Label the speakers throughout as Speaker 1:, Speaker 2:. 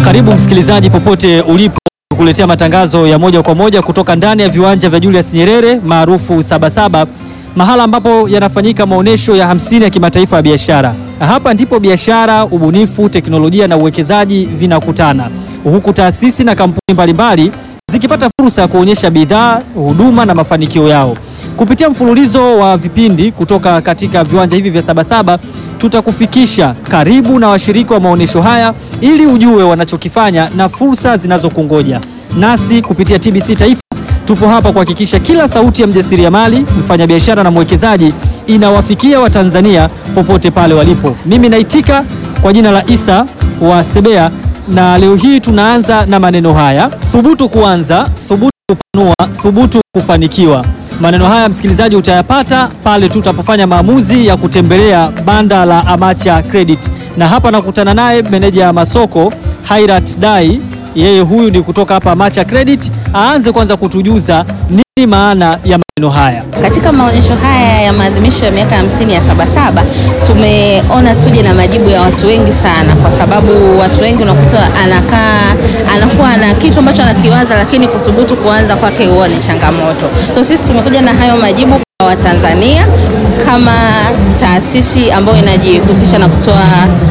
Speaker 1: Karibu msikilizaji popote ulipo kuletea matangazo ya moja kwa moja kutoka ndani ya viwanja vya Julius Nyerere maarufu Sabasaba, mahala ambapo yanafanyika maonyesho ya hamsini ya kimataifa ya biashara. Hapa ndipo biashara, ubunifu, teknolojia na uwekezaji vinakutana, huku taasisi na kampuni mbalimbali zikipata fursa ya kuonyesha bidhaa, huduma na mafanikio yao. Kupitia mfululizo wa vipindi kutoka katika viwanja hivi vya Sabasaba, tutakufikisha karibu na washiriki wa maonyesho haya ili ujue wanachokifanya na fursa zinazokungoja. Nasi kupitia TBC Taifa tupo hapa kuhakikisha kila sauti ya mjasiriamali, mfanyabiashara na mwekezaji inawafikia Watanzania popote pale walipo. Mimi naitika kwa jina la Isa wa Sebea na leo hii tunaanza na maneno haya: thubutu kuanza, thubutu kupanua, thubutu kufanikiwa. Maneno haya msikilizaji, utayapata pale tutapofanya maamuzi ya kutembelea banda la Amacha Credit, na hapa nakutana naye meneja ya masoko Hairat Dai. Yeye huyu ni kutoka hapa Amacha Credit. Aanze kwanza kutujuza nini maana ya maneno haya.
Speaker 2: Katika maonyesho haya ya maadhimisho ya miaka hamsini ya Sabasaba tumeona tuje na majibu ya watu wengi sana, kwa sababu watu wengi unakuta anakaa anakuwa na kitu ambacho anakiwaza, lakini kuthubutu kuanza kwake huwa ni changamoto. So sisi tumekuja na hayo majibu kwa Watanzania kama taasisi ambayo inajihusisha na kutoa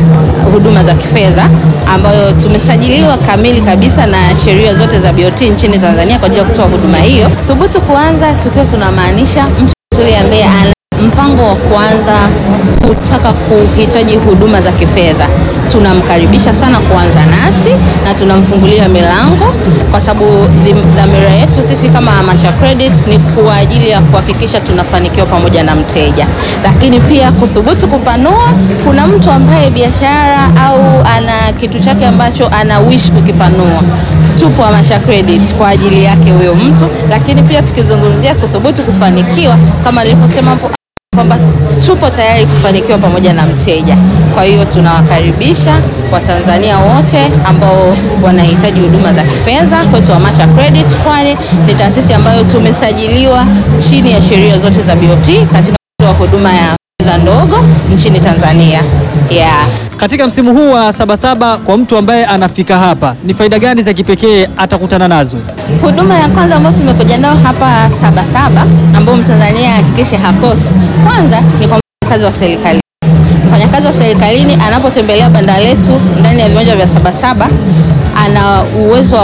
Speaker 2: huduma za kifedha ambayo tumesajiliwa kamili kabisa na sheria zote za BOT nchini Tanzania kwa ajili ya kutoa huduma hiyo. Thubutu kuanza tukiwa tunamaanisha mtu yule ambaye ana mpango wa kuanza kutaka kuhitaji huduma za kifedha, tunamkaribisha sana kuanza nasi na tunamfungulia milango, kwa sababu dhamira yetu sisi kama Amacha Credit ni kwa ajili ya kuhakikisha tunafanikiwa pamoja na mteja. Lakini pia kuthubutu kupanua, kuna mtu ambaye biashara au ana kitu chake ambacho ana wish kukipanua tupo Amacha Credit kwa ajili yake huyo mtu. Lakini pia tukizungumzia kuthubutu kufanikiwa, kama nilivyosema hapo kwamba tupo tayari kufanikiwa pamoja na mteja. Kwa hiyo tunawakaribisha Watanzania wote ambao wanahitaji huduma za kifedha kwetu Amacha Credit, kwani ni taasisi ambayo tumesajiliwa chini ya sheria zote za BOT katika kutoa huduma ya fedha ndogo nchini Tanzania. Yeah.
Speaker 1: Katika msimu huu wa Sabasaba, kwa mtu ambaye anafika hapa, ni faida gani za kipekee atakutana nazo?
Speaker 2: Huduma ya kwanza ambayo tumekuja nayo hapa Sabasaba, ambayo Mtanzania hakikishe hakosi, kwanza ni kwa mfanyakazi wa serikali. Mfanyakazi wa serikalini anapotembelea banda letu ndani ya viwanja vya Sabasaba ana uwezo